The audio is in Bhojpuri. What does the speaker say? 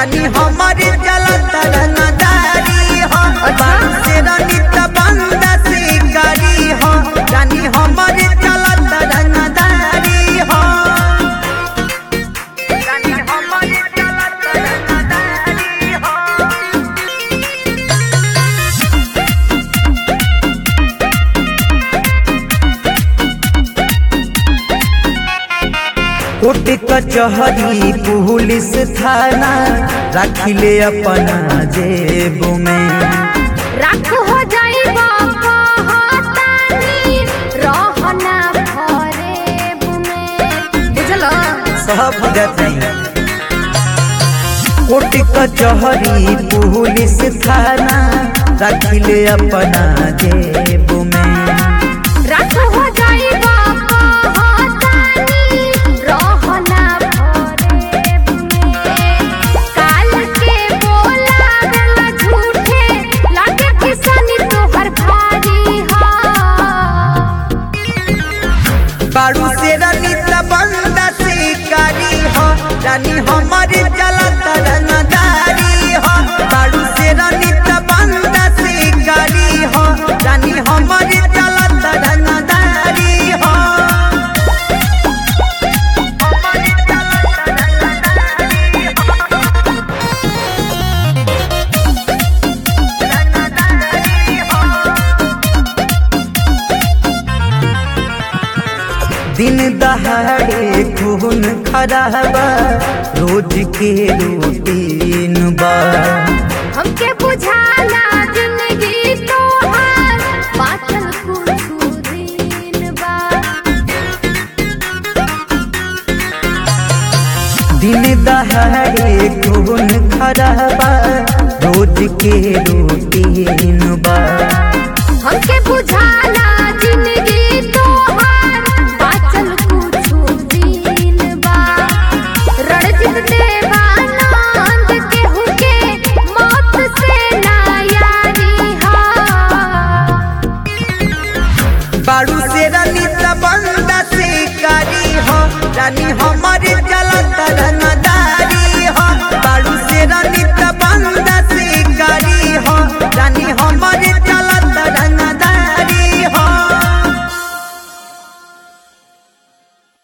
रानी हमारे चलत रंगदारी हो अच्छा। से रानी तबंदा शिकारी हो रानी हमारे चलत रंगदारी हो रानी हमारे चलत रंगदारी हो कोर्ट कचहरी पुलिस थाना रखिले अपना जेब में राख हो जाई बाबा हातानी रहना फरेब में बुझल सब जतई कोर्ट कचहरी पुलिस थाना रखिले अपना जेब में राख हो जाई बाबा हातानी रहना फरेब में काल के बोला गला झूठे लागे किसानी तोहर भारी हा बारू से रानी तबंदा शिकारी हो रानी हमारे चलत रंगदारी हो बारू से रानी तबंदा शिकारी हो रानी हमारे चलत रंगदारी हो दिन दहाड़े खून खराबा रोज के रूटीन बा हमके बुझाला जिंदगी तोहार बाचल कुछ दिन बा दिन दहाड़े खून खराबा रोज के रूटीन बा हमके बुझाला जिंदगी तोहार बाचल कुछ दिन बा रणजित देवानंद केहू के मौत से ना यारी हा बारू से रानी तबंदा शिकारी हो रानी हमारे चलत रंगदारी हो बारू से रानी तबंदा